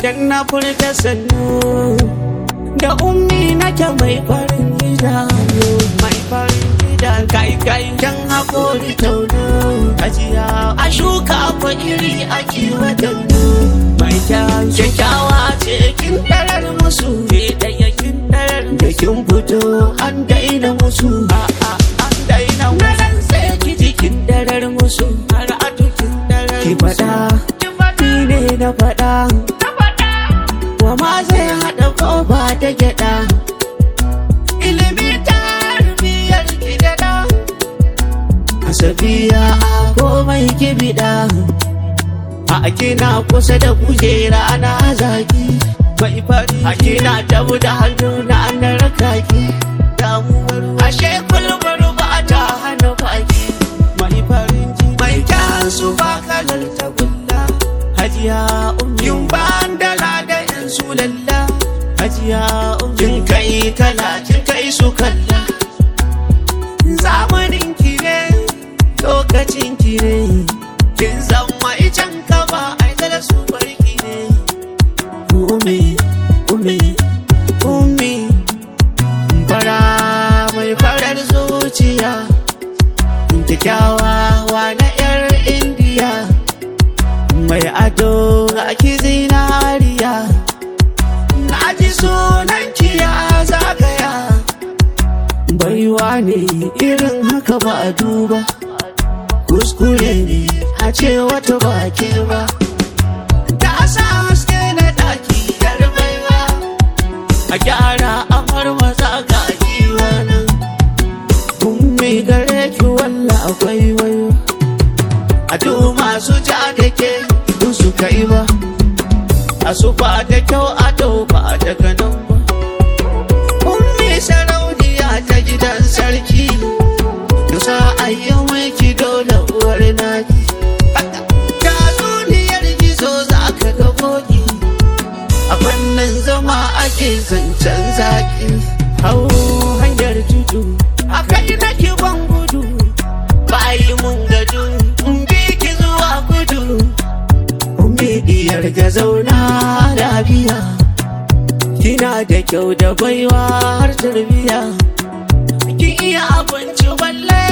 idan na furta sannu da ummi nake mai farin gida mai farin gida kai kai dan hakori tauno ajiya a shuka ko iri a kiwata mai kyakkyawa ce kin darar musu ke daya kin darar da kin fito an daina musu a a an daina musu sai ki jikin darar musu har a tukin darar ki fada ni ne na fada wa ma zai haɗa ƙofa ta gyaɗa ilimi tarbiyyar gidada a safiya a komai kibiɗa a kina kusa da kujera na zaki mai fari a kina tabu da hannu na an rakaki damuwar ashe kulbar ba ta hana baki mai farin ji mai kyansu ba kalar tagulla hajiya ummin bandala da yan su lalla hajiya ummin kai kala kin kai su kalla zamanin ki ne lokacin ki ne kin zama icen kaba ai da su barki ne umi umi umi fara mai farar zuciya kyakkyawa na yar indiya mai ado ga ki zinariya na ji sunan kiya zagaya baiwa ne irin haka ba a duba kuskure ne a ce wata baki ba ta sa haske na daki yar baiwa a gyara amar maza ga giwa nan kun mai gare ki walla akwai wayo a duk masu ja da ke duk su kai ba a su ba da kyau a dau ba daga nan ba ummi sarauniya ta gidan sarki dusa ayyan ki dole uwar naki ta duniyar gizo za ka ga boki a fannin zama ake zancen zaki hau hanyar tudu a kai nake ban gudu bayi mun gado in bi ki zuwa kudu ummi diyar ga zauna lafiya kina da kyau da baiwa har tarbiya kin iya abinci balle